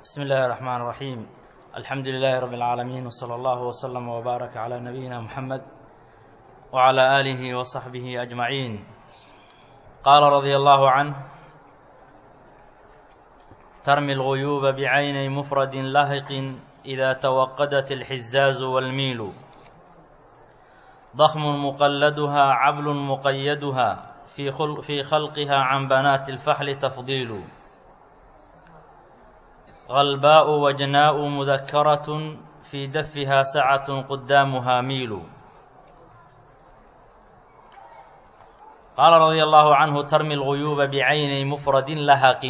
بسم الله الرحمن الرحيم الحمد لله رب العالمين وصلى الله وسلم وبارك على نبينا محمد وعلى آله وصحبه أجمعين قال رضي الله عنه ترمي الغيوب بعين مفرد لهق إذا توقدت الحزاز والميل ضخم مقلدها عبل مقيدها في, خل في خلقها عن بنات الفحل تفضيل غلباء وجناء مذكرة في دفها سعة قدامها ميل قال رضي الله عنه ترمي الغيوب بعين مفرد لهق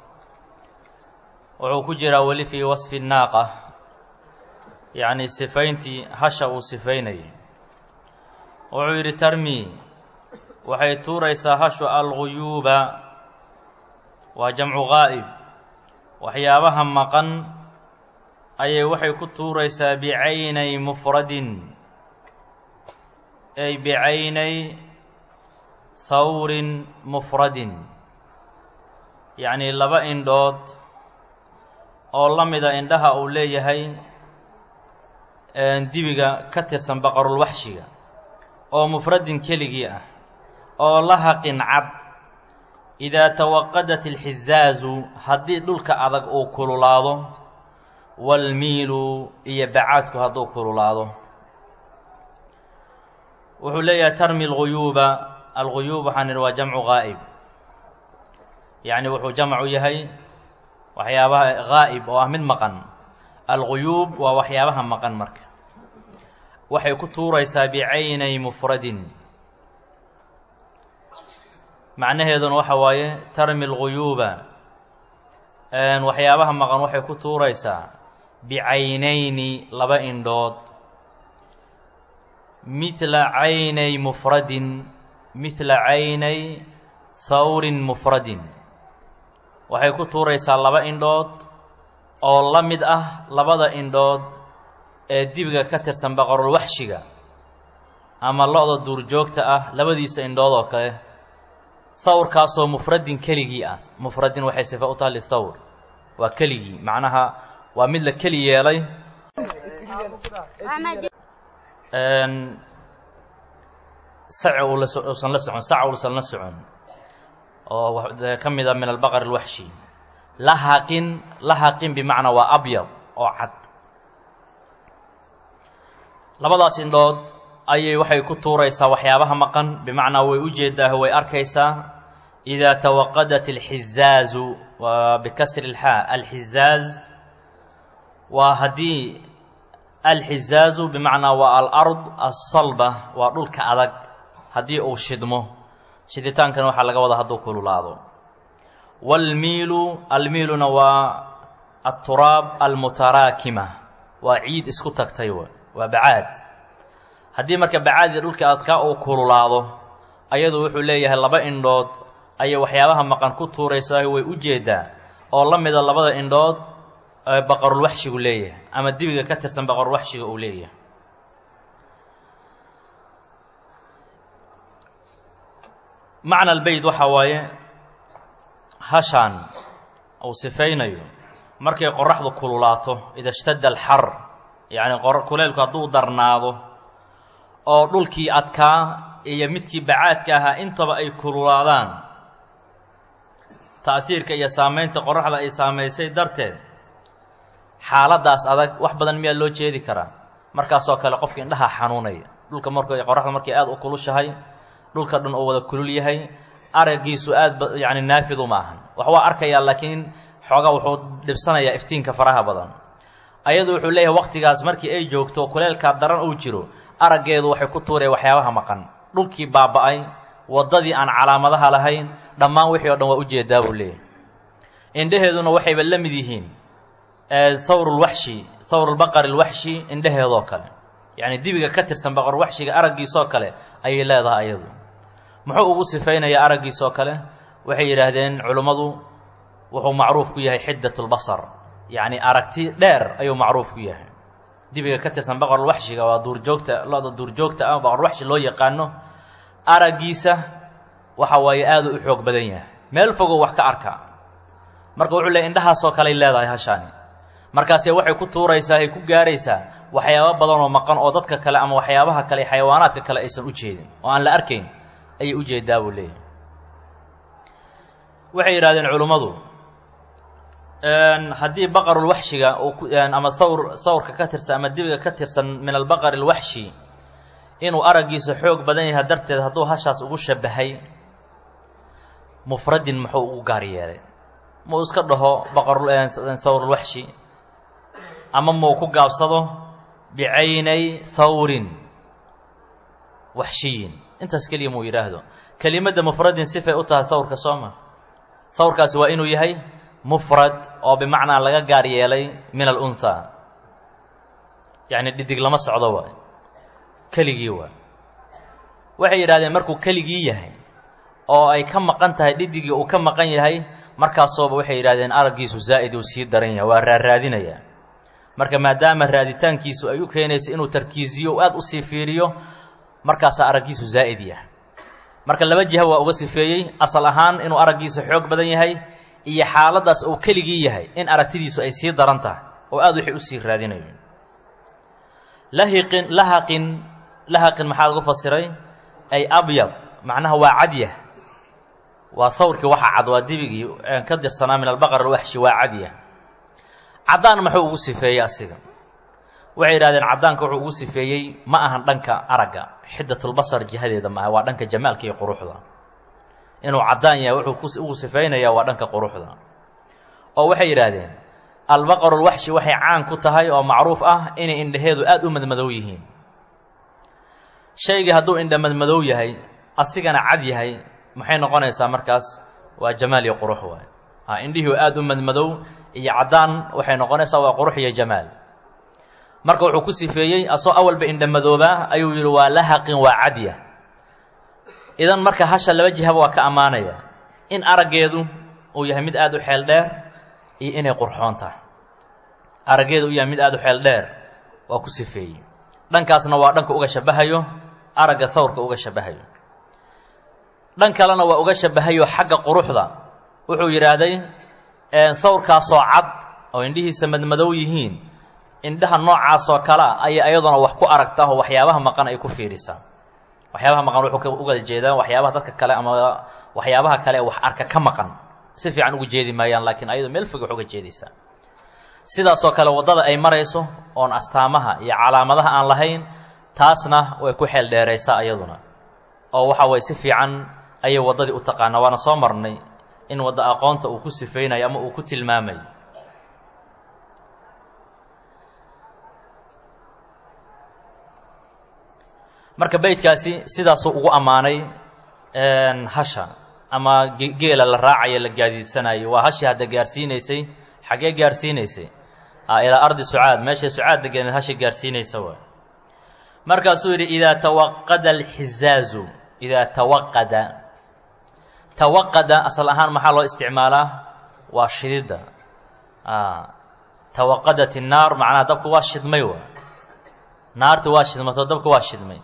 wuxuu ku jiraa weli fii wasfi naaqa yacni sifayntii hasha uu sifaynayay wuxuu yidhi tarmi waxay tuuraysaa hashu alguyuuba waa jamcu gaa'ib waxyaabaha maqan ayay waxay ku tuuraysaa bicaynay mufradin ay bicaynay hawrin mufradin yacnii laba indhood oo la mida indhaha uu leeyahay dibiga ka tirsan baqarulwaxshiga oo mufradin keligii ah oo lahaqin cad idaa tawaqadat alxizaazu haddii dhulka adag uu kululaado waalmiilu iyo bacaadku hadduu kululaado wuxuu leeyahay tarmi alguyuuba alguyuub waxaan idhi waa jamcu gaa'ib yacni wuxuu jamcu yahay waxyaabaha gaa'ib oo ah mid maqan alguyuub waa waxyaabaha maqan marka waxay ku tuuraysaa bicaynay mufradin macnaheeduna waxa waaye tarmi alguyuuba waxyaabaha maqan waxay ku tuuraysaa bicaynayni laba indhood mithla caynay mufradin mithla caynay hawrin mufradin waxay ku tuuraysaa laba indhood oo la mid ah labada indhood ee dibiga ka tirsan baqarulwaxshiga ama lo-da duurjoogta ah labadiisa indhood oo kale hawrkaasoo mufradin keligii ah mufradin waxay sifa u taha lihawr waa keligii macnaha waa mid la keli yeelay saci uusan la socon sac uusan la socon oo ka mid a min albaqar alwaxshi lahaqin lahaqin bimacnaa waa abyad oo cad labadaas indhood ayay waxay ku tuuraysaa waxyaabaha maqan bimacnaa way u jeedaa way arkaysaa idaa tawaqadat alxizaazu waa bikasri lxaa alxizaaz waa haddii alxizaazu bimacnaa waa alard asalba waa dhulka adag haddii uu shidmo shiditaankana waxaa laga wadaa hadduu kululaado waalmiilu almiiluna waa alturaab almutaraakima waa ciid isku tagtay waa bacaad haddii marka bacaadii dhulka adkaa uu kululaado ayadu wuxuu leeyahay laba indhood ayay waxyaabaha maqan ku tuuraysaa way u jeedaa oo la mida labada indhood ee baqarulwaxshigu leeyahay ama dibiga ka tirsan baqarulwaxshiga uu leeyahay macna albeyd waxaa waaye hashaan uu sifaynayo markay qoraxdu kululaato ida shtada alxar yacni kuleylku hadduu darnaado oo dhulkii adkaa iyo midkii bacaadka ahaa intaba ay kululaadaan ta'siirka iyo saamaynta qoraxda ay saamaysay darteed xaaladdaas adag wax badan miyaa loo jeedi karaa markaasoo kale qofka indhaha xanuunaya dhulka marku qoraxda markay aada u kulushahay dhulka dhan oo wada kulul yahay araggiisu aad yacni naafidu ma ahan wax waa arkayaa laakiin xoogaa wuxuu dhibsanayaa iftiinka faraha badan ayadu wuxuu leeyahay waqtigaas markii ay joogto kuleelkaa daran uu jiro araggeedu waxay ku tuureen waxyaabaha maqan dhulkii baaba'ay waddadii aan calaamadaha lahayn dhammaan wixii o dhan waa ujeedaa buu leeyahay indhaheeduna waxayba la mid yihiin hawrulwaxshi hawrulbaqari lwaxshi indhaheedoo kale yacni dibiga ka tirsan baqar waxshiga araggiisoo kale ayay leedahay ayadu muxuu ugu sifaynayaa araggiisoo kale waxay yidhaahdeen culummadu wuxuu macruuf ku yahay xiddatulbasar yacni aragti dheer ayuu macruuf ku yahay dibiga ka tirsan baqarulwaxshiga waa duurjoogta lo-da duurjoogta ah baqarulwaxshi loo yaqaano araggiisa waxa waaye aaduu u xoog badan yahay meel fogow wax ka arka marka wuxuu leey indhahaasoo kaley leedahay hashaani markaase waxay ku tuuraysaa ay ku gaaraysaa waxyaabo badan oo maqan oo dadka kale ama waxyaabaha kale xayawaanaadka kale aysan u jeedin oo aan la arkayn ayay u jeedaa buu leeyahay waxay yidhahdeen culummadu haddii baqarulwaxshiga uu ama sawr sawrka ka tirsan ama dibiga ka tirsan min albaqari alwaxshi inuu araggiisa xoog badan yahay darteed hadduu hashaas ugu shabahay mufradin muxuu ugu gaar yeelay muu iska dhaho baqarsawrulwaxshi ama muu ku gaabsado bicaynay sawrin waxshiyin intaas keliya muu yidhaahdo kelimadda mufradin sifay u tahay sawrka sooma sawrkaasi waa inuu yahay mufrad oo bimacnaa laga gaar yeelay min alunhaa yacni dhidig lama socdo waay keligii waay waxay yidhahdeen markuu keligii yahay oo ay ka maqan tahay dhidigii uu ka maqan yahay markaasooba waxay yidhahdeen araggiisu zaa'id uu sii daran yahay waa raarraadinayaa marka maadaama raaditaankiisu ay u keenayso inuu tarkiisiyo u aad u sii fiiriyo markaasaa araggiisu zaa'id yahay marka laba jiha waa uga sifeeyey asal ahaan inuu araggiisu xoog badan yahay iyo xaaladdaas uu keligii yahay in aragtidiisu ay sii daran tahay oo aad wixii u sii raadinayo lahiqin lahaqin lahaqin maxaa lagu fasiray ay abyad macnaha waa cadyah waa sawrkii waxa cad waa dibigii ka dirsanaa min albaqar alwaxshi waa cadyah caddaan muxuu ugu sifeeyey asiga waxay yidhahdeen caddaanka wuxuu ugu sifeeyey ma ahan dhanka aragga xiddatulbasar jihadeeda maaha waa dhanka jamaalka iyo quruxda inuu caddaan yahay wuxuu ugu sifaynayaa waa dhanka quruxda oo waxay yidhaahdeen albaqarulwaxshi waxay caan ku tahay oo macruuf ah inay indhaheedu aad u madmadow yihiin shaygii hadduu indha madmadow yahay asigana cad yahay maxay noqonaysaa markaas waa jamaal iyo qurux waay a indhihii aad u madmadow iyo caddaan waxay noqonaysaa waa qurux iyo jamaal marka wuxuu ku sifeeyey asoo awalba indha madoobaa ayuu yidhi waa lahaqin waa cadya idan marka hasha laba jihaba waa ka ammaanaya in araggeedu uu yahay mid aad u xeel dheer iyo inay qurxoon tahay araggeedu uu yahay mid aad u xeel dheer waa ku sifeeyey dhankaasna waa dhanka uga shabahayo aragga sawrka uga shabahayo dhan kalena waa uga shabahayo xagga quruxda wuxuu yidhaahday sawrkaasoo cad oo indhihiisa madmadow yihiin indhaha noocaasoo kalea ayay ayaduna wax ku aragtaa oo waxyaabaha maqan ay ku fiirisaa waxyaabaha maqan wuxuu uga jeedaa waxyaabaha dadka kale ama waxyaabaha kale wax arka ka maqan si fiican uga jeedi maayaan laakiin ayadu meel fog wax uga jeedaysaa sidaasoo kale waddada ay marayso oon astaamaha iyo calaamadaha aan lahayn taasna way ku xeel dheeraysaa ayaduna oo waxa waye si fiican ayay waddadii u taqaanaa waana soo marnay in wadda aqoonta uu ku sifaynayo ama uu ku tilmaamayo marka beydkaasi sidaasuu ugu ammaanay hasha ama geela la raacayo la gaadiidsanayo waa hashii hadda gaarsiinaysay xaggee gaarsiinaysay ilaa ardi sucaad meeshay sucaad degeneed hashi gaarsiinaysa waay markaasuu yidhi idaa tawaqada alxizaazu idaa tawaqada tawaqada asal ahaan maxaa loo isticmaalaa waa shididda tawaqadat innaar macnaha dabku waa shidmay wa naarti waa shidmato dabku waa shidmay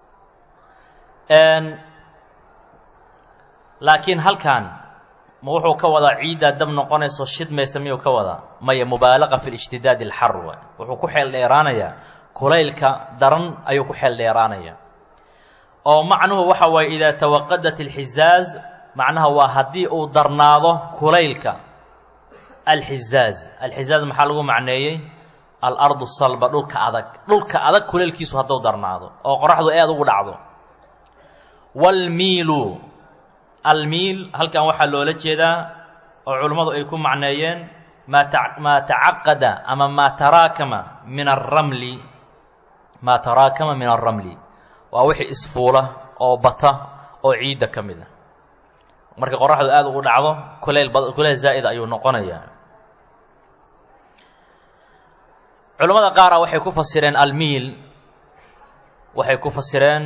laakiin halkan ma wuxuu ka wadaa ciiddaa dab noqonayso shidmaysa miyuu ka wadaa maya mubaalaqa fi lijtidaadi alxar waay wuxuu ku xeel dheeraanayaa kulaylka daran ayuu ku xeel dheeraanaya oo macnuhu waxa waaye idaa tawaqadat alxizaaz macnaha waa haddii uu darnaado kulaylka alxizaaz alxizaaz maxaa lagu macneeyey alardu salba dhulka adag dhulka adag kulaylkiisu hadduu darnaado oo qoraxdu aad ugu dhacdo waalmiilu almiil halkan waxaa loola jeedaa oo culummadu ay ku macneeyeen maa ta maa tacaqada ama maa taraakama min alramli maa taraakama min alramli waa wixii isfuula oo bata oo ciidda ka mid a marka qoraxdu aada ugu dhacdo kulayl ba kulayl zaa'id ayuu noqonayaa culammada qaara waxay ku fasireen almiil waxay ku fasireen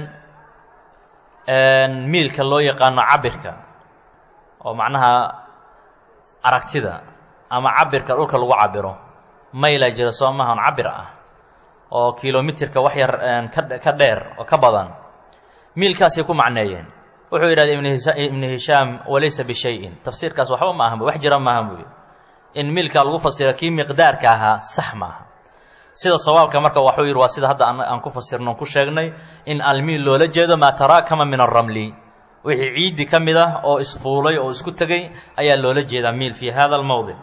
miilka loo yaqaano cabirka oo macnaha aragtida ama cabirka dhulka lagu cabiro mayla jira soo maahan cabir ah oo kilomitirka wax yar ka dheer oo ka badan miilkaasay ku macneeyeen wuxuu yidhahda ibnu hishaam walaysa bishayin tafsiirkaas waxba ma ahan wax jira maahan buuyi in miilkaa lagu fasira kii miqdaarka ahaa sax maaha sida sawaabka marka waxuu yidhi waa sida hadda aan ku fasirno ku sheegnay in almiil loola jeedo maa taraakama min alramli wixii ciiddi ka mid ah oo isfuulay oo isku tegey ayaa loola jeedaa miil fii hada almowdic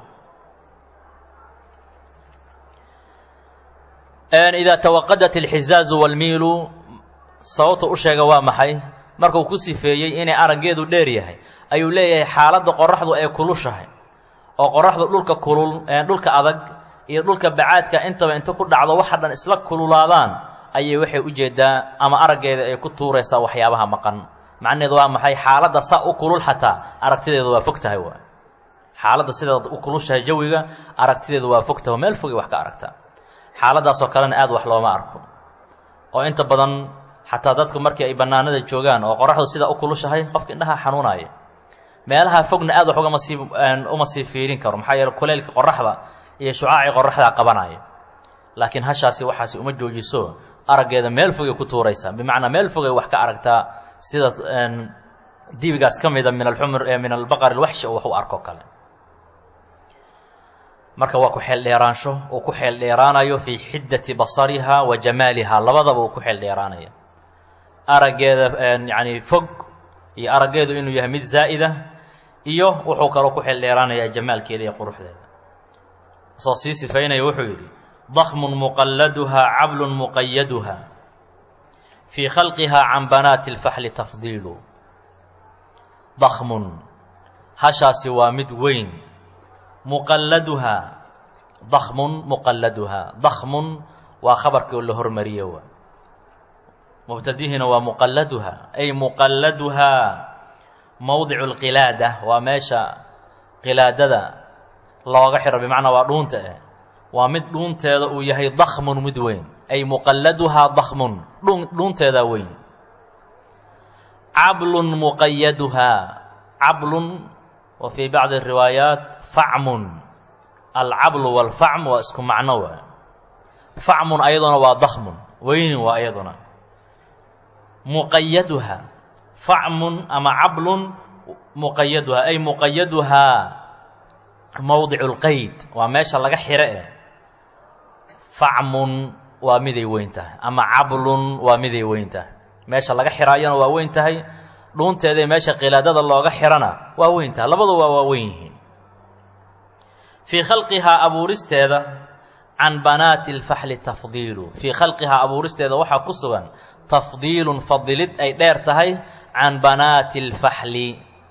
idaa tawaqadat alxizaazu walmiilu sababta u sheega waa maxay markuu ku sifeeyey inay araggeedu dheer yahay ayuu leeyahay xaaladda qoraxdu ay kulushahay oo qoraxdu dhulka kulul dhulka adag iyo dhulka bacaadka intaba inta ku dhacdo waxa dhan isla kululaadaan ayay waxay u jeedaa ama araggeeda ay ku tuuraysaa waxyaabaha maqan macnaheedu waa maxay xaaladda saa u kulul xataa aragtideedu waa fog tahay waay xaaladda sidaad u kulushahay jawiga aragtideedu waa fog tahay meel fogay wax ka aragtaa xaaladdaasoo kalena aad wax looma arko oo inta badan xataa dadku markii ay bannaanada joogaan oo qoraxdu sidaa u kulushahay qofka indhaha xanuunaya meelaha fogna aad wax ugama sii uma sii fiirin karo maxaa yeele kuleylka qoraxda iyo shucaacii qoraxdaa qabanaya laakiin hashaasi waxaasi uma joojiso araggeeda meel fogay ku tuuraysaa bimacnaa meel fogay wax ka aragtaa sida dibigaas ka mida min alxumr min albaqar alwaxshi oo wax u arko kale marka waa ku xeel dheeraansho uu ku xeel dheeraanayo fii xiddati basariha wa jamaaliha labadaba uu ku xeel dheeraanaya araggeeda yacni fog iyo araggeedu inuu yahay mid zaa'ida iyo wuxuu kaloo ku xeel dheeraanayaa jamaalkeeda iyo quruxdeeda soo sii sifaynaya wuxuu yidhi dakmun muqalladuha cablun muqayaduha fii khalqiha can banaati اlfaxli tafdiilu dakmun hashaasi waa mid weyn muqalladuhaa dakmun muqalladuhaa dakmun waa khabarkii oo la hormariye waa mubtadihina waa muqalladuhaa ay muqalladuhaa mowdicu lqilaada waa meesha qilaadada looga xiro bimacnaa waa dhuunta eh waa mid dhuunteeda uu yahay dakmun mid weyn ay muqalladuhaa dakmun dhun dhuunteedaa weyn cablun muqayaduhaa cablun wa fii bacdi riwaayaat facmun alcablu walfacm waa isku macno waay facmun ayaduna waa dakmun weynin waa ayaduna muqayaduha facmun ama cablun muqayaduha ay muqayaduhaa mowdicu lqeyd waa meesha laga xiro eh facmun waa miday weyn tahay ama cablun waa miday weyn tahay meesha laga xiraayana waa weyn tahay dhuunteedae meesha qilaadada looga xirana waa weyn tahay labaduba waa weyn yihiin fii khalqihaa abuuristeeda can banaati alfaxli tafdiilu fii khalqihaa abuuristeeda waxaa ku sugan tafdiilun fadilid ay dheer tahay can banaati alfaxli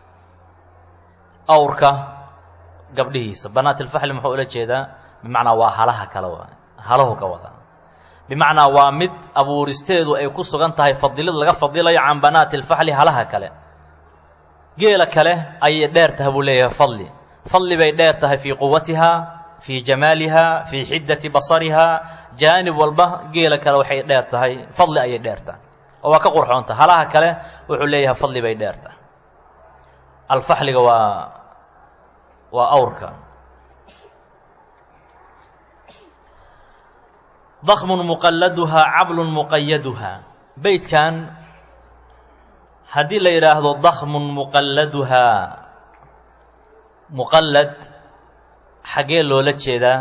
awrka gabdhihiisa banaati alfaxli muxuu ula jeedaa bimacnaa waa halaha kale waa halahu ka wada bimacnaa waa mid abuuristeedu ay ku sugan tahay fadilid laga fadilayo can banaati alfaxli halaha kale geela kale ayay dheer tahay buu leeyahay fadli fadli bay dheer tahay fii quwatihaa fii jamaalihaa fii xiddati basarihaa jaanib walba geela kale waxay dheer tahay fadli ayay dheer tahay oo waa ka qurxoonta halaha kale wuxuu leeyahay fadli bay dheer tahay alfaxliga waa waa awrka dakmun muqalladuhaa cablun muqayaduhaa beydkan haddii la yidhaahdo dakmun muqalladuhaa muqallad xaggee loola jeedaa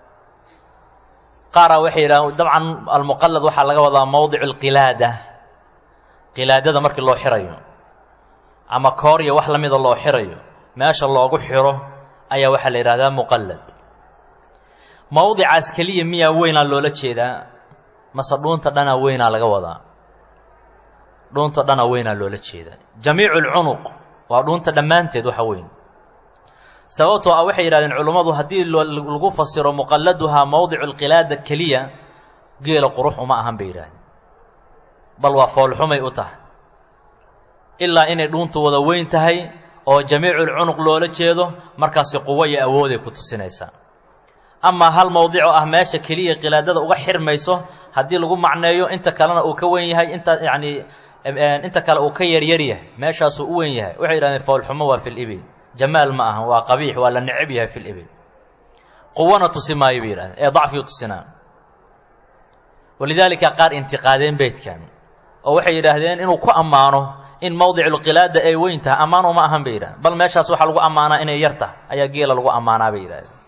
qaaraa waxay yidhahdeen dabcan almuqallad waxaa laga wadaa mowdicu alqilaada qilaadada markii loo xirayo ama koorya wax la mida loo xirayo meesha loogu xiro ayaa waxaa la yidhahdaa muqallad mowdicaas keliya miyaa weynaa loola jeedaa mase dhuunta dhanaa weynaa laga wadaa dhuunta dhanaa weynaa loola jeedaa jamiicu lcunuq waa dhuunta dhammaanteed waxa weyn sababtoo ah waxay yidhahdeen culummadu haddii lagu fasiro muqalladuhaa mowdicu lqilaada keliya geela qurux uma ahan bay yidhahdeen bal waa foolxumay u tahay ilaa inay dhuuntu wada weyn tahay oo jamiiculcunuq loola jeedo markaasi quwo iyo awooday ku tusinaysaa amaa hal mowdicoo ah meesha keliya qilaadada uga xirmayso haddii lagu macneeyo inta kalena uu ka weyn yahay inta yacnii inta kale uu ka yaryar yahay meeshaasuu u weyn yahay waxay yidhahdeen foolxumo waa fi libil jamaal ma ahan waa qabiix waa la necab yahay fi libil quwana tusi maayo bay yidhahdeen ee dacfiyu tusinaa walidaalika qaar intiqaadeen beydkan oo waxay yidhaahdeen inuu ku ammaano in mowdiculqilaada ay weyn tahay ammaan uma ahan bay yidhahdeen bal meeshaas waxaa lagu ammaanaa inay yar tahay ayaa geela lagu ammaanaa bay yidhahdeen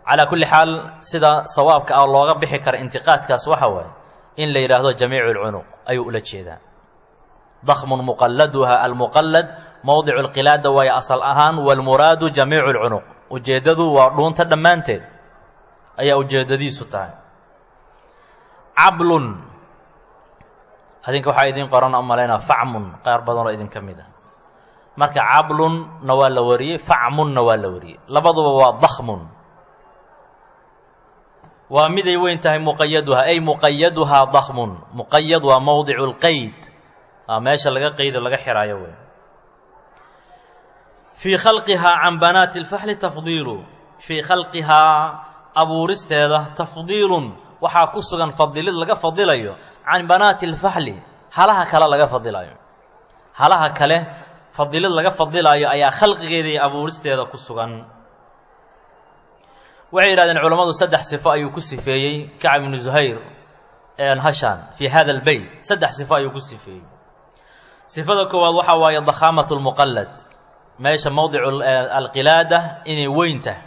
calaa kulli xaal sida sawaabka ah looga bixi kara intiqaadkaas waxa waaye in la yidhaahdo jamiicu lcunuq ayuu ula jeedaa dakmun muqalladuha almuqallad mowdicu lqilaada waayo asal ahaan walmuraadu jamiicu lcunuq ujeeddadu waa dhuunta dhammaanteed ayaa ujeeddadiisu tahay cablun adinka waxaa idiin qoran u malaynaa facmun qaar badanoo idinka mid ah marka cablunna waa la wariyey facmunna waa la wariyey labaduba waa dakmun waa miday weyn tahay muqayaduhaa ay muqayaduhaa dakmun muqayad waa mowdicu lqeyd waa meesha laga qeydo laga xiraayo wey fii khalqihaa can banaati اlfaxli tafdiilu fii khalqihaa abuuristeeda tafdiilun waxaa ku sugan fadilid laga fadilayo can banaati اlfaxli halaha kale laga fadilayo halaha kale fadilid laga fadilaayo ayaa khalqigeeda iyo abuuristeeda ku sugan waxay yidhahdeen culammadu saddex sifo ayuu ku sifeeyey kacb ibnu zuhayr hashaan fii hada albeyt saddex sifo ayuu ku sifeeyey sifada koowaad waxaa waaye dakhaamatu lmuqallad meesha mowdicu alqilaada inay weyn tahay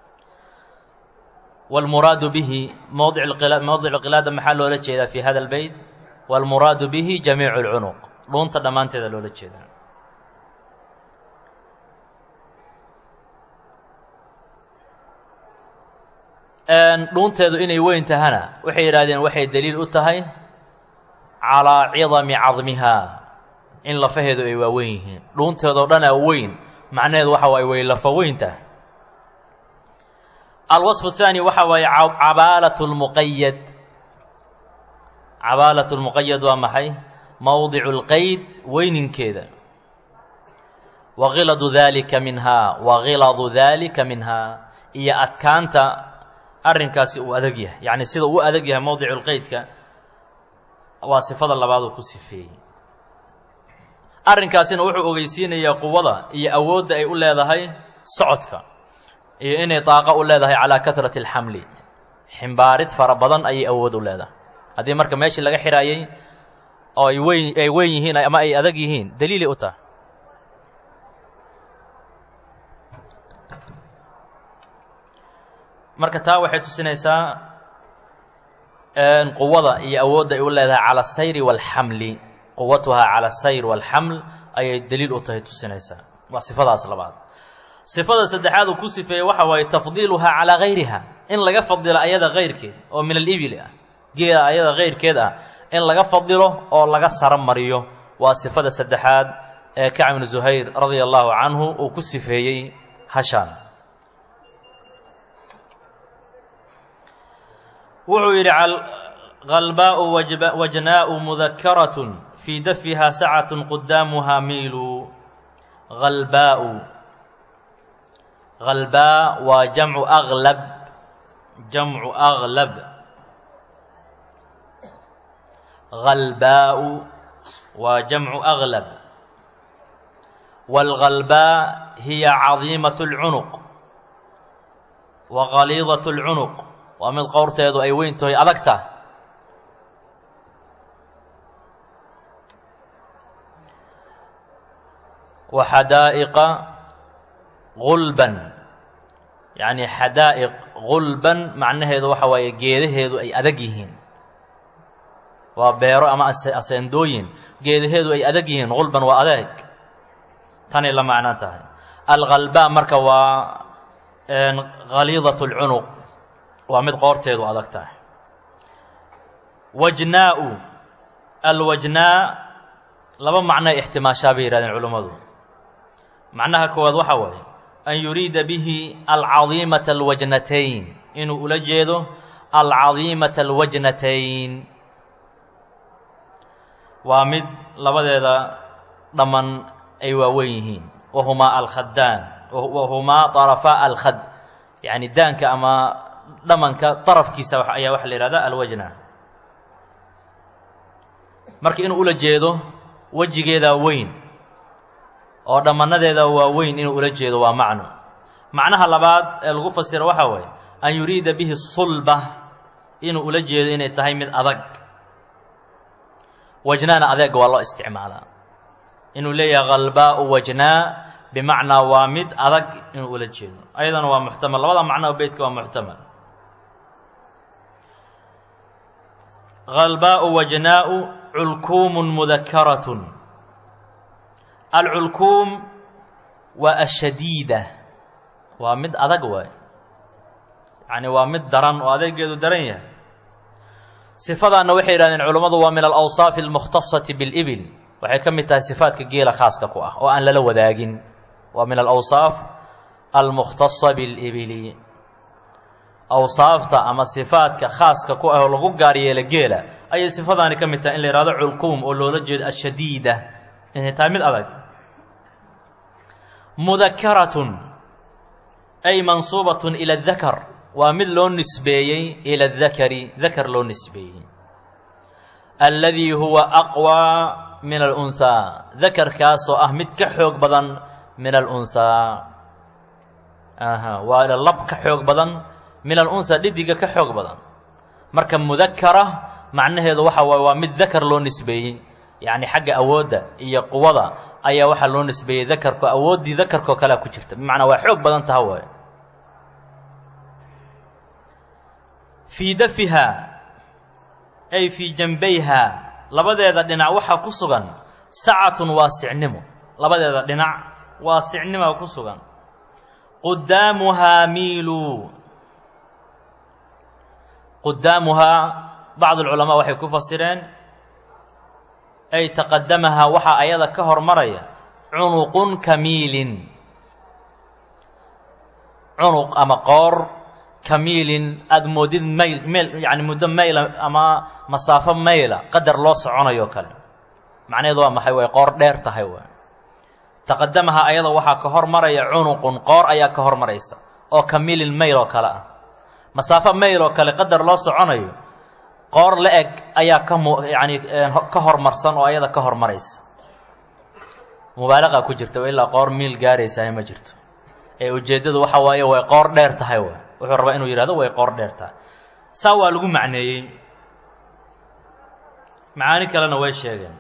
wاlmuraadu bihi mowdic mowdicu qilaada maxaa loola jeedaa fii hada albeyt wاlmuraadu bihi jamiicu اlcunuq dhuunta dhammaanteeda loola jeedaa dhuunteedu inay weyn tahana waxay yidhahdeen waxay daliil u tahay calaa cidami cadmihaa in lafaheedu ay waaweyn yihiin dhuunteedoo dhanaa weyn macnaheedu waxa waaye way lafa weyn tahay alwaصfu الثaani waxa waaye cabaalat اlmuqayad cabaalat اlmuqayad waa maxay mowdicu اlqeyd weyninkeeda wagiladu dalika minhaa wagiladu dalika minhaa iyo adkaanta arrinkaasi uu adag yahay yacni sida uu adag yahay mowdicu lqeydka waa sifada labaad uu ku sifeeyey arrinkaasina wuxuu ogeysiinayaa quwada iyo awoodda ay u leedahay socodka iyo inay daaqo u leedahay calaa katrati alxamli ximbaarid fara badan ayay awood u leedahay haddii marka meeshii laga xiraayey oo ay weyn ay weyn yihiin ama ay adag yihiin daliilay u tahay marka taa waxay tusinaysaa quwada iyo awoodda ay u leedahay cala asayri waalxamli quwatuhaa cala asayr waalxaml ayay daliil u tahay tusinaysaa waa sifadaas labaad sifada saddexaad uu ku sifeeyey waxa waaye tafdiiluhaa calaa gayriha in laga fadilo ayada kayrkeed oo min alibil ah geela ayada kayrkeed ah in laga fadilo oo laga saro mariyo waa sifada saddexaad ee kacb ibnu zuhayr radia allahu canhu uu ku sifeeyey hashaan wuxuu yidhi kalbaau wajnaau mudakaratun fii dafiha sacatun qudaamuhaa miilu halbaau halbaa waa jamcu aglab jamcu aglab halbaau waa jamcu aglab wاlgalbaa hiya cadiimaة اlcunuq wa galiidaة اlcunuq waa mid qowrteedu ay weyn tahay adagta wa xadaa'iqa gulban yacni xadaa'iq gulban macnaheedu waxa waaye geedaheedu ay adag yihiin waa beero ama aseendooyin geedaheedu ay adag yihiin gulban waa adeeg tanay la macno tahay algalbaa marka waa galiidaة اlcunuq waa mid qoorteedu adag tahay wajnaau alwajnaa laba macnoay ixtimaashaa bay yihahdeen culummadu macnaha koowaad waxaa waaye an yuriida bihi alcadiimata alwajnatayn inuu ula jeedo alcadiimata alwajnatayn waa mid labadeeda dhamman ay waaweyn yihiin wahumaa alkhaddaan wahumaa طarafaa alkhad yacni daanka ama dhamanka darafkiisa ayaa waxaa la yihahdaa alwajna marka inuu ula jeedo wejigeedaa weyn oo dhammanadeeda waa weyn inuu ula jeedo waa macno macnaha labaad ee lagu fasiro waxaa waaye an yuriida bihi sulba inuu ula jeedo inay tahay mid adag wajnaana adeega waa loo isticmaalaa inuu leeyahay khalbaau wajnaa bimacnaa waa mid adag inuu ula jeedo ayadana waa muxtamal labada macnoo beytka waa muxtamal halbaau wajnaau culkuumun mudakaratun alculkuum waa ashadiida waa mid adag waay yacni waa mid daran oo adeegeedu daran yahay sifadaanna waxay yidhahdeen culummadu waa min alawsaafi almukhtasati bilibil waxay ka mid tahay sifaadka geela khaaska ku ah oo aan lala wadaagin waa min alawsaaf almukhtasa bilibili awsaafta ama sifaadka khaaska ku ah oo lagu gaar yeela geela ayay sifadaani ka mid tahay in la yihahdo culkuum oo loola jeedo ashadiida inay tahay mid adag mudakaratun ay mansuubatun ila adakar waa mid loo nisbeeyey ila adakari dakar loo nisbeeyey alladii huwa aqwaa min alunhaa dakarkaasoo ah mid ka xoog badan min alunhaa aha waa lab ka xoog badan min alunhaa dhidiga ka xoog badan marka mudakara macnaheedu waxa waaye waa mid dakar loo nisbeeyey yacni xagga awoodda iyo quwada ayaa waxaa loo nisbeeyey dakarko awooddii dakarkoo kalea ku jirta bimacnaa waa xoog badan taha waaye fii dafiha ay fii janbayha labadeeda dhinac waxaa ku sugan sacatun waasicnimo labadeeda dhinac waasicnima ku sugan qudaamuhaa miilu qudaamuhaa bacd alculamaa waxay ku fasireen ay taqadamahaa waxaa ayada ka hormaraya cunuqun kamiilin cunuq ama qoor kamiilin aada moodid mayl meel yacni muddo mayla ama masaafo mayla qadar loo soconayo kale macnaheedu waa maxay way qoor dheer tahay waay taqadamaha ayada waxaa ka hormaraya cunuqun qoor ayaa ka hormaraysa oo kamiilin mayl oo kale ah masaafo mayl oo kale qadar loo soconayo qoor la eg ayaa ka mu yacani ka hormarsan oo ayada ka hormaraysa mubaalaqa ku jirta oo ilaa qoor miil gaaraysahay ma jirto ee ujeeddadu waxa waaye way qoor dheer tahay waay wuxuu rabaa inuu yidhahdo way qoor dheer tahay saa waa lagu macneeyey macaani kalena way sheegeen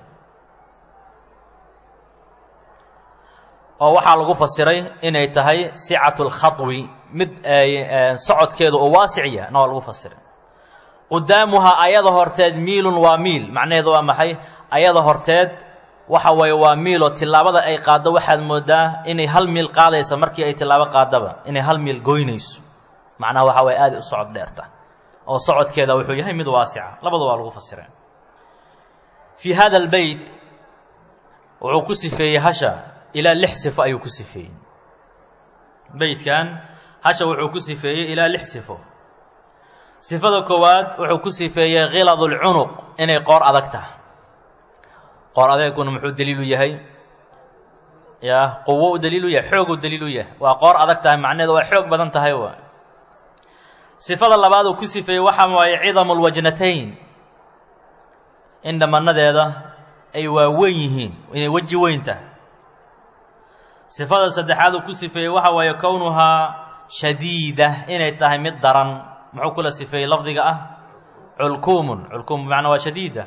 oo waxaa lagu fasiray inay tahay sicatu lkhaطwi mid socodkeedu oo waasiciya na waa lagu fasiray qudaamuhaa ayada horteed miilun waa miil macnaheedu waa maxay ayada horteed waxa weeye waa miiloo tillaabada ay qaaddo waxaad moodaa inay hal miil qaadaysa markii ay tillaabo qaadaba inay hal miil goynayso macnaha waxa waye aada u socod dheerta oo socodkeeda wuxuu yahay mid waasica labadu waa lagu fasireen fii hada albeyt wuxuu ku sifeeyey hasha ilaa lix sifo ayuu ku sifeeyey beytkan hasha wuxuu ku sifeeyey ilaa lix sifo sifada koowaad wuxuu ku sifeeyey khiladu lcunuq inay qoor adag tahay qoor adeeguna muxuu daliilu yahay ya quwo u daliilu yahay xooguu daliilu yahay waa qoor adag tahay macnaheedu waa xoog badan tahay waa sifada labaad uu ku sifeeyey waxaa waaye cidamu lwajnatayn in dhamanadeeda ay waaweyn yihiin inay weji weyn tahay sifada saddexaad uu ku sifeeyey waxa waaye kownuhaa shadiida inay tahay mid daran muxuu kula sifeeyey lafdiga ah culkuumun culkuum bimacnaa waa shadiida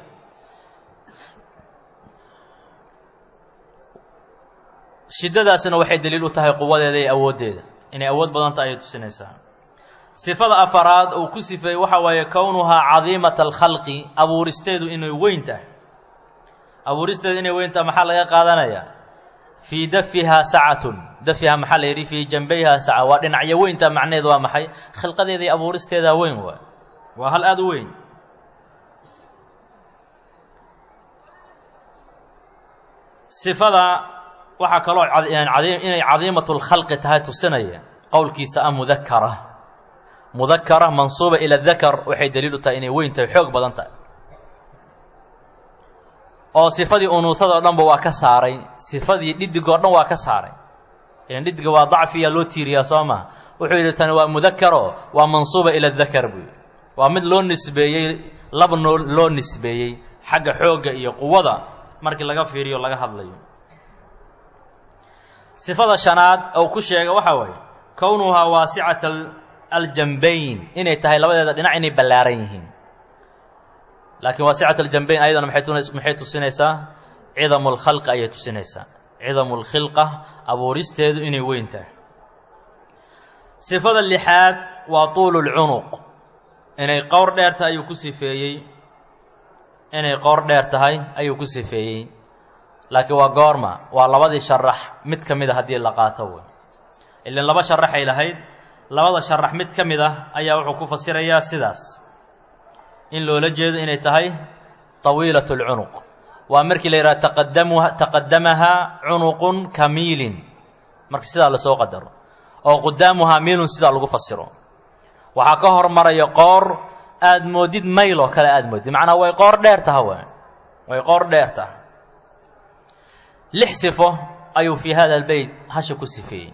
shiddadaasina waxay daliil u tahay quwadeeda iyo awooddeeda inay awood badan tahay ayay tusinaysaa sifada afaraad uu ku sifeeyey waxa waaye kownuhaa cadiimata alkhalqi abuuristeedu inay weyn tahay abuuristeedu inay weyn tahay maxaa laga qaadanayaa fii dafihaa sacatun dafihaa maxaa la yidhi fii janbayhaa saca waa dhinacyo weynta macnaheedu waa maxay khilqadeeda iyo abuuristeedaa weyn waay waa hal aada u weyn sifada waxaa kaloo inay cadiimatu lkhalqi tahay tusinaya qowlkiisa ah mudakara mudakara mansuuba ila dakar waxay daliil u tahay inay weyn tahay xoog badan tahay oo sifadii unuusada o dhanba waa ka saaray sifadii dhidigoo dhan waa ka saaray ilan dhidiga waa dacfiya loo tiiriyaa soo maha wuxuu yidhi tani waa mudakaro waa mansuuba ila dakar buu yidhi waa mid loo nisbeeyey laba noo loo nisbeeyey xagga xoogga iyo quwada markii laga fiiriyo laga hadlayo sifada shanaad ou ku sheega waxaa waaye kownuhaa waasicata aljanbayn inay tahay labadeeda dhinac inay ballaaran yihiin laakiin waasicat aljambayn ayadana maxay tusinaysaa cidamu lkhalqi ayay tusinaysaa cidamu lkhilqa abuuristeedu inay weyn tahay sifada lixaad waa tuulu lcunuq inay qowr dheer tahay ayuu ku sifeeyey inay qowr dheer tahay ayuu ku sifeeyey laakiin waa goorma waa labadii sharax mid ka mid a haddii la qaato wey ilan laba sharaxay lahayd labada sharax mid ka mid ah ayaa wuxuu ku fasirayaa sidaas in loola jeedo inay tahay tawiilat lcunuq waa markii la yidhaha taqadamuha taqadamahaa cunuqun kamiilin marka sidaa lasoo qadaro oo qudaamuhaa miilun sidaa lagu fasiro waxaa ka hormaraya qoor aada moodid mayl oo kale aada moodid macnaa way qoor dheer taha w way qoor dheer taha lix sifo ayuu fii hada albeyt hasha ku sifeeyey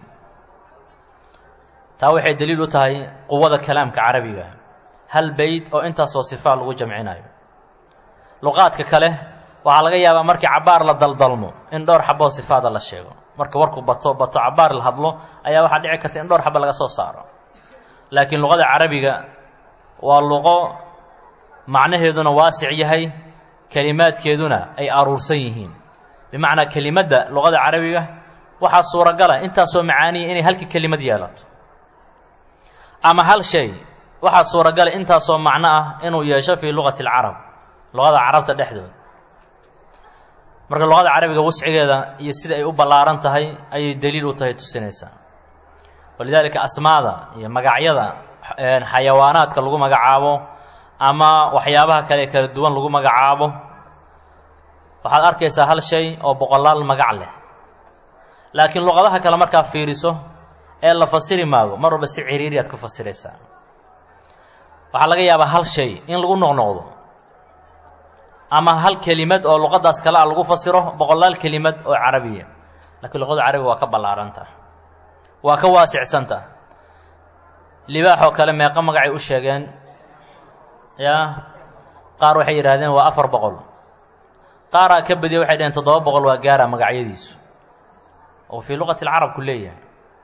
taa waxay daliil u tahay quwada kalaamka carabiga hal beyt oo intaasoo sifaa lagu jamcinayo luqaadka kale waxaa laga yaabaa markii cabaar la daldalmo in dhowr xaboo sifaada la sheego marka warku bato bato cabaar la hadlo ayaa waxaa dhici karta in dhowr xabo laga soo saaro laakiin luqada carabiga waa luqo macnaheeduna waasic yahay kelimaadkeeduna ay aruursan yihiin bimacnaa kelimadda luqada carabiga waxaa suuragala intaasoo macaaniya inay halka kelimad yeelato ama hal shay waxaa suuragala intaasoo macno ah inuu yeesho fii luqati alcarab luqada carabta dhexdooda marka luqada carabiga wascigeeda iyo sida ay u ballaaran tahay ayay daliil u tahay tusinaysaa walidaalika asmaada iyo magacyada xayawaanaadka lagu magacaabo ama waxyaabaha kale kala duwan lagu magacaabo waxaad arkaysaa hal shay oo boqolaal magac leh laakiin luqadaha kale markaa fiiriso ee la fasiri maago mar walba si ciriiri aad ku fasiraysaa waxaa laga yaabaa hal shay in lagu noqnoqdo ama hal kelimad oo luqadaas kale a lagu fasiro boqolaal kelimad oo carabiya laakiin luqada carabiga waa ka ballaaranta waa ka waasicsanta libaaxoo kale meeqo magacay u sheegeen yaa qaar waxay yidhaahdeen waa afar boqol qaaraa ka badiya waxay dhaheen toddoba boqol waa gaara magacyadiisu oo fii luqati alcarab ku leeyahay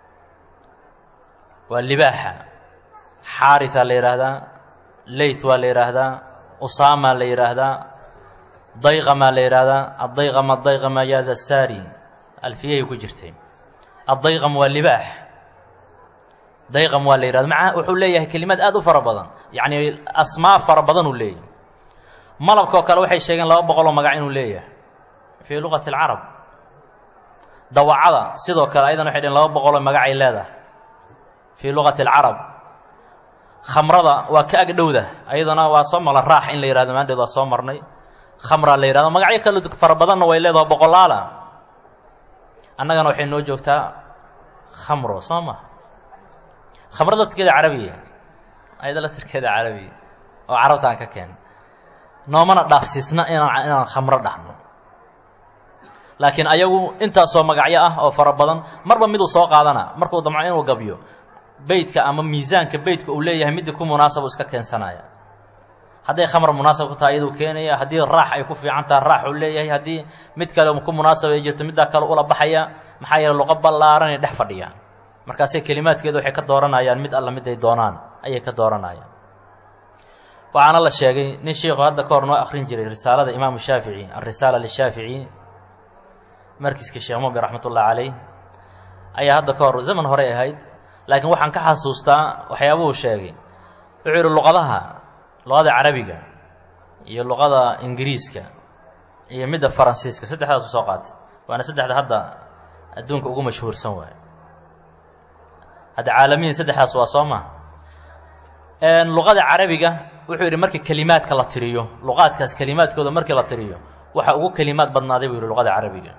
waa libaaxa xaarisaa la yidhaahdaa leyth waa la yidhaahdaa usaamaa la yidhaahdaa dayqamaa la yidhaahdaa addayqama dayqama yaada saari alfiyahay ku jirtay addayqam waa libaax dayqam waa la yidhahda maca wuxuu leeyahay kelimad aad u fara badan yacni asmaa fara badan uu leeyahay malabkoo kale waxay sheegeen laba boqoloo magac inuu leeyahay fii luqati alcarab dawacada sidoo kale ayadan waxay dheheen laba boqoloo magacay leedahay fii luqati alcarab khamrada waa ka ag dhowda ayadana waa soo maqla raax in la yihahdo maandheed waa soo marnay khamraa la yihahdo magacyo kale fara badanna way leedaha boqolaala annagana waxay noo joogtaa khamro soo ma khamro laftirkeeda carabiya ayada laftirkeeda carabiya oo carabta aan ka keen noomana dhaafsiisna inaan inaan khamro dhahno laakiin ayagu intaasoo magacyo ah oo fara badan marba miduu soo qaadana markuu damco inuu gabyo beytka ama miisaanka beytka uu leeyahay midii ku munaasab uu iska keensanaya hadday khamr munaasab ku tahay iyaduu keenaya haddii raax ay ku fiican tahay raax uu leeyahay haddii mid kale ku munaasab ay jirto middaa kale ula baxaya maxaa yeele luqo ballaaran ay dhex fadhiyaan markaasay kelimaadkeedu waxay ka dooranayaan mid alla mid ay doonaan ayay ka dooranayaan waxaana la sheegay nin sheikhu hadda ka hor noo akrin jiray risaalada imaamu shaafici alrisaala lishaafici markiska sheekh mubi raxmat ullahi caleyh ayaa hadda ka hor zaman horey ahayd laakiin waxaan ka xasuustaa waxyaabuhu sheegay wuxuu yidhi luqadaha luqada carabiga iyo luqada ingiriiska iyo midda faransiiska saddexdaasu soo qaatay waana saddexda hadda adduunka ugu mashhuursan waay hadda caalamiyin saddexdaas waa soo ma luqada carabiga wuxuu yidhi markii kelimaadka la tiriyo luqaadkaas kelimaadkooda markii la tiriyo waxa ugu kelimaad badnaaday buu yidhi luqada carabiga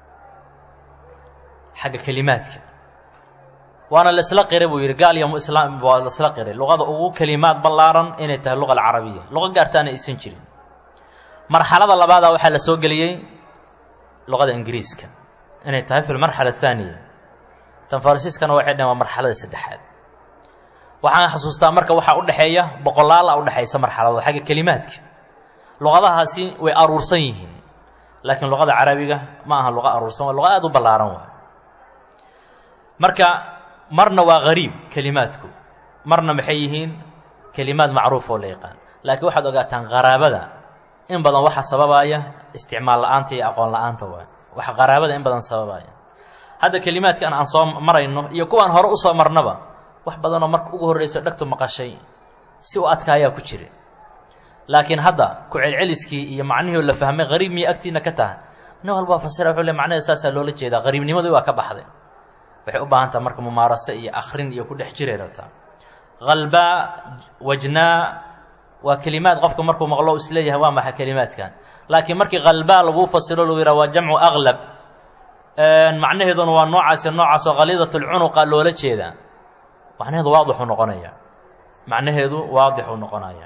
xagga kelimaadka waana laisla qiray buu yidhi gaal iyo islaam waa laisla qiray luqada ugu kelimaad ballaaran inay tahay luqa alcarabiya luqo gaartaana aysan jirin marxalada labaada waxaa la soo geliyey luqada ingiriiska inay tahay fi lmarxala athaaniya tan farsiiskana waxay dhaheen waa marxalada saddexaad waxaan xasuustaa marka waxaa udhexeeya boqolaala udhexaysa marxalado xagga kelimaadka luqadahaasi way aruursan yihiin laakiin luqada carabiga ma aha luqa aruursan waa luqa aada u ballaaran waay marka marna waa gariib kelimaadku marna maxay yihiin kelimaad macruuf oo la yaqaan laakiin waxaad ogaataan qaraabada in badan waxaa sababaya isticmaal la-aanta iyo aqoon la-aanta waay wax qaraabada in badan sababaya hadda kelimaadkan aan soo marayno iyo kuwaan hore usoo marnaba wax badanoo marka ugu horreyso dhegtu maqashay si u adkaayaa ku jira laakiin hadda ku celceliskii iyo macnihii oo la fahmay qariib miya agtiina ka taha nin walbaa fasira wuxuu le macnaheeda saasaa loola jeedaa qariibnimadii waa ka baxday waxay u baahan taha marka mumaarase iyo akrin iyo ku dhex jiray rabtaa qalbaa wajnaa waa kelimaad qofka markuu maqlo isleeyahay waa maxa kelimaadkan laakiin markii qalbaa laguu fasiro lagu yidhaha waa jamcu aqlab macnaheeduna waa noocaasi noocaasoo khaliidat lcunuqa loola jeedaa macnaheedu waadixuu noqonaya macnaheedu waadixuu noqonaya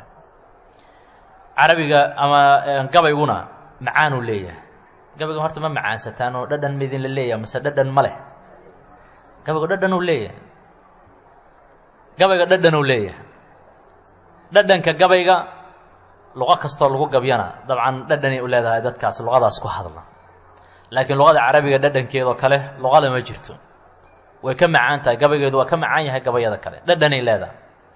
carabiga ama gabayguna macaanuu leeyahay gabayga horta ma macaansataan oo dhadhan midin la leeyahay mase dhadhan ma leh gabaygu dhadhanuu leeyahay gabayga dhadhanuu leeyahay dhadhanka gabayga luqo kastoo lagu gabyana dabcan dhadhanay u leedahay dadkaas luqadaas ku hadla laakiin luqada carabiga dhadhankeedoo kale luqada ma jirto way ka macaan tahay gabaygeedu waa ka macaan yahay gabayada kale dhadhanay leedahay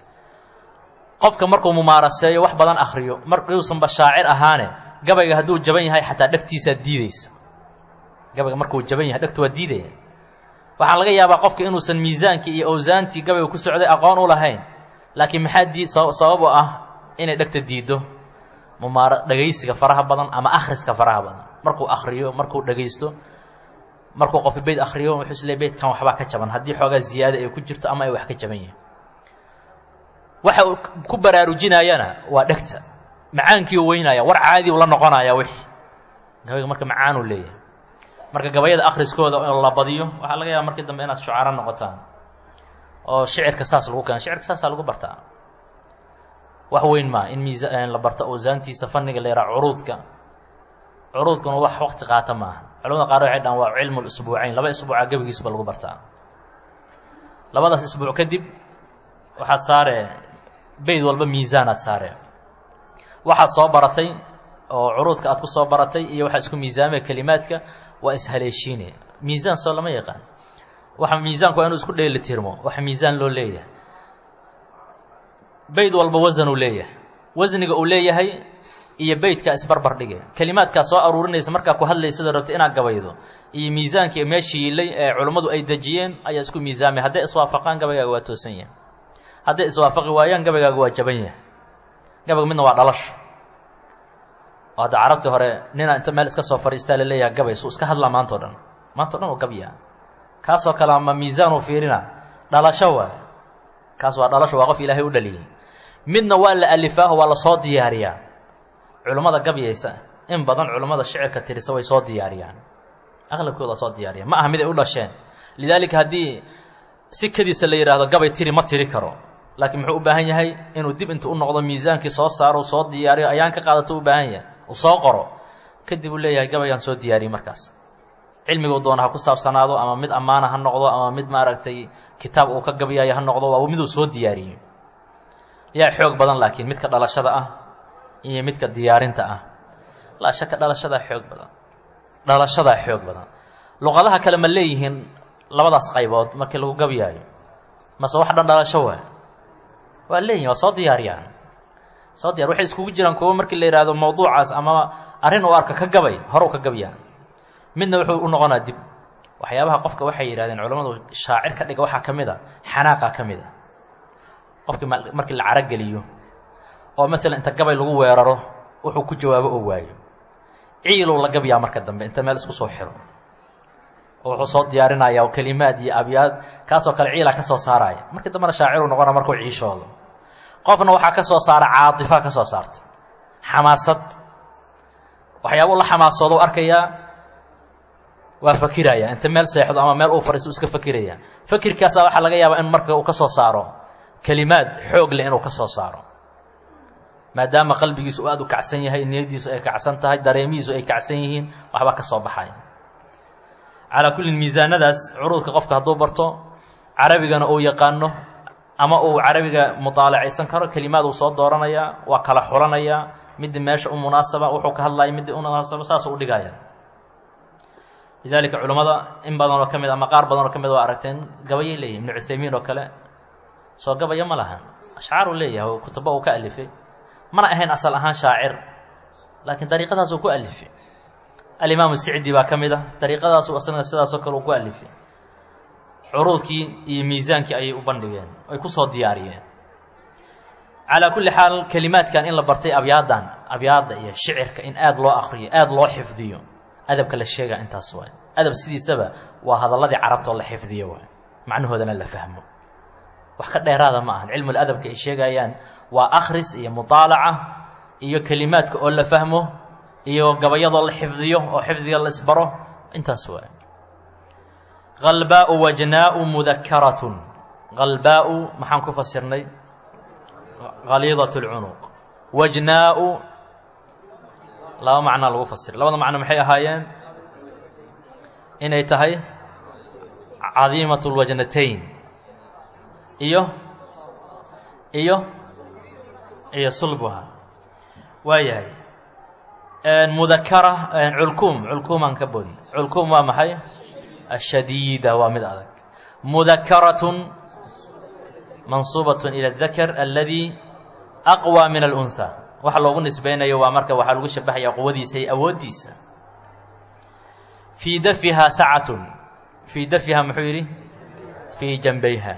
qofka markuu mumaaraseeyo wax badan akriyo markuusanba shaacir ahaane gabayga hadduu jaban yahay xataa dhegtiisaa diideysa gabayga markuu jaban yahay dhegtu waa diidaya waxaa laga yaabaa qofka inuusan miisaankii iyo awsaantii gabayga ku socday aqoon u lahayn laakiin maxaa dii sabab u ah inay dhegta diiddo mumaara dhegaysiga faraha badan ama akhriska faraha badan markuu akriyo markuu dhegaysto markuu qof beyd akriyo wuxuu isle beydkan waxbaa ka jaban haddii xoogaa ziyaada ay ku jirto ama ay wax ka jaban yihin waxa uu ku baraarujinayana waa dhegta macaankii u weynaya war caadi u la noqonaya wixii gabayga marka macaanuu leeyahay marka gabayada akhriskooda in la badiyo waxaa laga yaaba markii dambe inaad shucaaro noqotaan oo shicirka saas lagu keeno shicirka saasaa lagu bartaa wax weyn maa in miisa la barto awsaantiisa fanniga la yaraha curuudka curuudkuna wax waqti qaata maaha culamada qaar waxay dhahan waa cilmu lisbuucayn laba isbuuca gebigiisba lagu bartaa labadaas isbuuc kadib waxaad saare beyd walba miisaanaad saare waxaad soo baratay oo curuudka aad ku soo baratay iyo waxaad isku miisaamaya kelimaadka waa ishaleeshiine miisaan soo lama yaqaan waxa miisaanku waa inuu isku dheeli tirmo waxa miisaan loo leeyahay beyd walba wasan uu leeyahay wasniga uu leeyahay iyo beydkaa isbarbar dhige kelimaadkaa soo aruurinaysa markaa ku hadlaysada rabta inaad gabaydo iyo miisaankii meeshii yiilay ee culummadu ay dejiyeen ayaa isku miisaamay hadday iswaafaqaan gabaygaaga waa toosan yahay hadday iswaafaqi waayaan gabaygaaga waa jaban yahay gabayga midna waa dhalasho oo hadda carabtii hore nina inta meel iska soo fadhiistaa la leeyaha gabay suu iska hadlaa maanta o dhan maanta o dhan oo gabyaa kaasoo kale ama miisaan uu fiirina dhalasho waay kaas waa dhalasho waa qof ilaahay u dhaliyey midna waa la alifaaho waa lasoo diyaariyaa culummada gabyaysa in badan culummada shicirka tirisa way soo diyaariyaan aqlabkooda soo diyaariya ma aha mid ay u dhasheen lidaalika haddii si kadiisa la yidhaahdo gabay tiri ma tiri karo laakiin muxuu u baahan yahay inuu dib intu u noqdo miisaankii soo saaro soo diyaariyo ayaan ka qaadato u baahan yahay uu soo qoro kadib uu leeyahay gabayaan soo diyaariyey markaas cilmiguu doona ha ku saabsanaado ama mid ammaana ha noqdo ama mid maaragtay kitaab uu ka gabyaayo ha noqdo waa miduu soo diyaariyey yaa xoog badan laakiin midka dhalashada ah iyo midka diyaarinta ah laa shaka dhalashadaa xoog badan dhalashadaa xoog badan luqadaha kale ma leeyihiin labadaas qaybood markii lagu gabyaayo mase wax dhan dhalasho waa waa leeyihin waa soo diyaariyaan soo diyar waxay iskugu jiraan kuwo markii la yidhaahdo mawduucaas ama arrin uu arka ka gabay hore u ka gabyaan midna wuxuu u noqonaa dib waxyaabaha qofka waxay yidhahdeen culammadu shaacir ka dhiga waxaa ka mid a xanaaqa ka mid a qofkii markii la carogeliyo oo masalan inta gabay lagu weeraro wuxuu ku jawaabo oo waayo ciiluu la gabyaa marka dambe inta meel isku soo xiro oo wuxuu soo diyaarinayaa kelimaad iyo abyaad kaasoo kale ciilaa ka soo saaraya markii dambena shaaciruu noqona markuu ciishoodo qofna waxaa ka soo saara caatifa ka soo saarta xamaasad waxyaabuu la xamaasoodo arkayaa waa fakiraya inta meel seexdo ama meel uu fadhiisto iska fakiraya fakirkaasaa waxaa laga yaabaa in marka uu ka soo saaro kelimaad xoog leh inuu ka soo saaro maadaama qalbigiisu uu aada u kacsan yahay niyadiisu ay kacsan tahay dareemihiisu ay kacsan yihiin waxbaa ka soo baxaya calaa kullin miisaanadaas curuudka qofka hadduu barto carabigana uu yaqaano ama uu carabiga mutaalacaysan karo kelimaad uu soo dooranayaa waa kala xulanayaa midii meesha u munaasaba wuxuu ka hadlaya midii u munaasaba saasuu u dhigaya lidaalika culammada in badan oo ka mid ama qaar badan oo ka mid waa aragteen gabayay leeyihin ibnu cuthaymiin oo kale soo gabaya ma laha ashcaaruu leeyahay kutubo uu ka alifay mana ahayn asal ahaan shaacir laakiin dariiqadaas uu ku alifay alimaamu sicdi baa ka mid a dariiqadaasu asna sidaasoo kale uu ku alifay curuudkii iyo miisaankii ayay u bandhigeen ay ku soo diyaariyeen calaa kulli xaal kelimaadkan in la bartay abyaadan abyaadda iyo shicirka in aada loo akriyo aada loo xifdiyo adabka la sheegaa intaas waay adab sidiisaba waa hadalladii carabtoo la xifdiyo waay macnahoodana la fahmo wax ka dheeraada ma ahan cilmul adabka ay sheegayaan waa akhris iyo mudaalaca iyo kelimaadka oo la fahmo iyo gabayadoo la xifdiyo oo xifdiga la isbaro intaas waay halbaau wajnaau mudakaratun halbaau maxaan ku fasirnay haliidat lcunuq wajnaau laba macnaa lagu fasiray labada macno maxay ahaayeen inay tahay cadiimat lwajnatayn iyo iyo iyo sulbuha waa yahay mudakara culkuum culkuumaan ka bodi culkuum waa maxay ashadiida waa mid adag mudakaratun mansuubaة ilى الdakr aladi aqwى min اlأnhى waxa loogu nisbaynayo waa marka waxaa lagu shabahaya quwadiisa iyo awooddiisa fii dafiha sacatun fii dafiha muxuu yidhi fii janbayha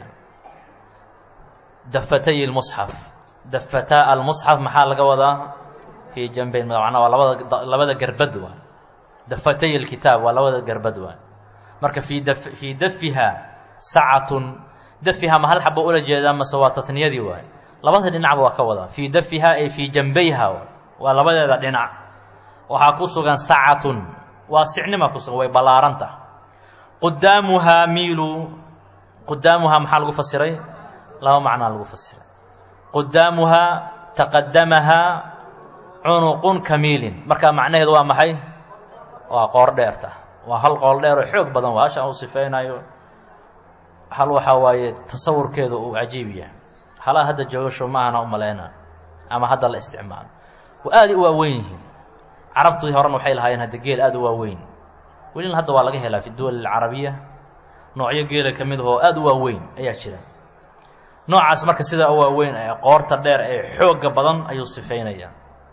dafatay اlmusxaf dafataa almusxaf maxaa laga wadaa fii janbayn macnaa waa labada labada gerbad waa dafatay اlkitaab waa labada gerbad waa marka fii da fii dafiha sacatun dafiha ma hal xaba ula jeedaa mase waa tatniyadii waay labada dhinacba waa ka wadaa fii dafiha ay fii janbayha waa labadeeda dhinac waxaa ku sugan sacatun waa sicnima ku sugan way ballaaranta qudaamuhaa miilu qudaamuhaa maxaa lagu fasiray laba macnaa lagu fasiray qudaamuhaa taqadamahaa cunuqun kamiilin markaa macnaheedu waa maxay waa qoor dheerta waa hal qool dheer oo xoog badan waa hashaan uu sifeynayo hal waxaa waaye tasawurkeedu uu cajiib yahay halaa hadda joogasho maahana u maleyna ama hadda la isticmaalo waa aaday u waaweyn yihiin carabtii horena waxay lahaayeen hadda geel aada u waaweyn welina hadda waa laga helaa fi duwal alcarabiya noocyo geela ka mid ahoo aada u waaweyn ayaa jira noocaas marka sidaa u waaweyn ee qoorta dheer ee xoogga badan ayuu sifeynaya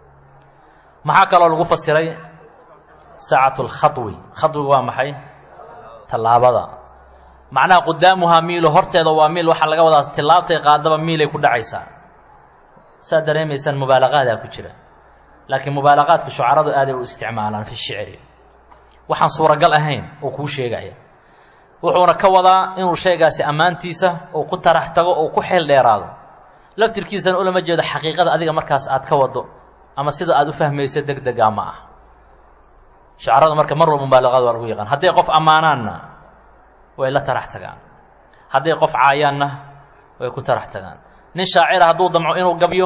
maxaa kaloo lagu fasiray saacatu lkhawi khadwigu waa maxay tallaabada macnaha qudaamuhaa miilo horteeda waa miil waxaa laga wadaa tillaabtay qaadaba miilay ku dhacaysaa saad dareemaysaan mubaalaqaadaa ku jira laakiin mubaalaqaadka shucaradu aaday u isticmaalaan fi shicri waxaan suuragal ahayn oo kuu sheegaya wuxuuna ka wadaa inuu sheegaasi ammaantiisa uu ku tarax tago oo ku xeel dheeraado laftirkiisana ulama jeedo xaqiiqada adiga markaas aad ka wado ama sida aad u fahmayso deg degaa ma ah shucarada marka mar walba mubaalaqaad waa lagu yaqaan hadday qof ammaanaanna way la tarax tagaan hadday qof caayaanna way ku tarax tagaan nin shaacira hadduu damco inuu gabyo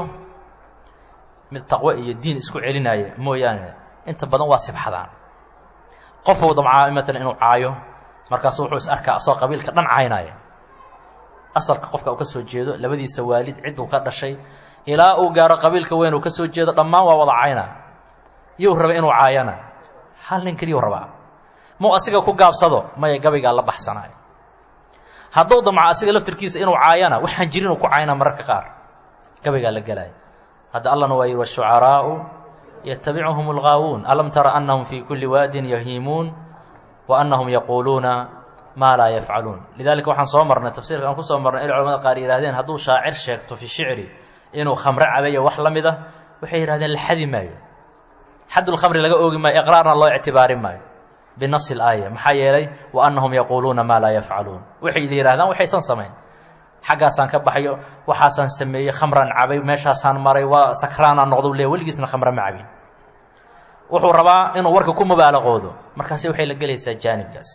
mid taqwo iyo diin isku celinaya mooyaane inta badan waa sibxadaan qofuu damcaa matalan inuu caayo markaasu wuxuu is arkaa asoo qabiilka dhan caynaya asalka qofka uu ka soo jeedo labadiisa waalid cidduu ka dhashay ilaa uu gaaro qabiilka weyn uu ka soo jeedo dhammaan waa wada cayna yuu raba inuu caayana hal nin keliyuu rabaa mau asiga ku gaabsado maya gabaygaa la baxsanayo hadduu damco asiga laftirkiisa inuu caayana waxaan jirin uu ku cayna mararka qaar gabaygaa la gelaya hadda allana waa yihi washucaraa'u yatabicuhum algaawuun alam tara annahum fii kulli waadin yahiimuun wa annahum yaquuluuna maa laa yafcaluun lidalika waxaan soo marnay tafsiirka aan ku soo marnay il culamada qaar yihahdeen hadduu shaacir sheegto fi shicri inuu khamre cabayo wax la mid a waxay yihahdeen la xadi maayo xaddulkhamri laga oogi maayo iqraarna loo ictibaari maayo binasi alaaya maxaa yeelay wa annahum yaquuluuna maa laa yafcaluun waxay yihahdaan waxaysan samayn xaggaasaan ka baxayo waxaasaan sameeyey khamraan cabay meeshaasaan maray waa sakraanaan noqdo le weligiisna khamre ma cabin wuxuu rabaa inuu warka ku mubaalaqoodo markaasi waxay la gelaysaa jaanibkaas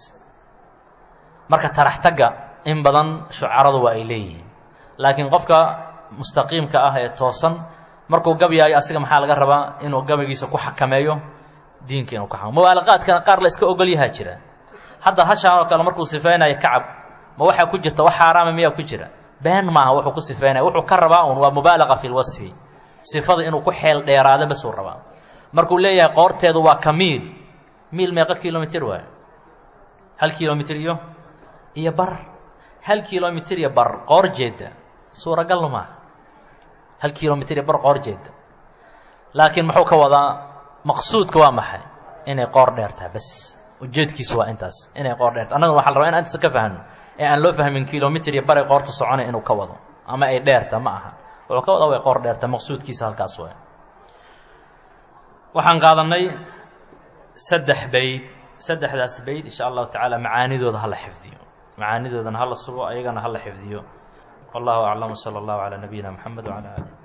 marka tarax tagga in badan shucaradu waa ay leeyihiin laakiin qofka mustaqiimka ah ee toosan markuu gabyaayo asiga maxaa laga rabaa inuu gabaygiisa ku xakameeyo diinka inuu ka xakamo mubaalaqaadkana qaar la iska ogol yahaa jira hadda hashaan oo kale markuu sifeynayo kacab ma waxaa ku jirta wax xaaraama miyaa ku jira been maaha wuxuu ku sifeynaya wuxuu ka rabaa un waa mubaalaqa fi lwasfi sifada inuu ku xeel dheeraado basuu rabaa markuu leeyahay qoorteedu waa ka miil miil meeqa kilomitr waay hal kilomitr iyo iyo bar hal kilomitr iyo bar qoor jeeda suuragalna maaha hal kilomitr iyo bar qoor jeeda laakiin muxuu ka wadaa maqsuudka waa maxay inay qoor dheertaha bas ujeedkiisu waa intaas inay qoor dheerta annaguna waxa la rabaa in intaas ka fahno ee aan loo fahmin kilomitr iyo baray qoorta soconay inuu ka wado ama ay dheerta ma aha wuxuu ka wadaa way qoor dheerta maqsuudkiisa halkaas way waxaan qaadanay saddex bayd saddexdaas bayd insha allahu tacaala macaanidooda hala xifdiyo macaanidoodana hala sugo ayagana hala xifdiyo wallahu aclam wsala allahu calaa nabiyina mxamed wcala alih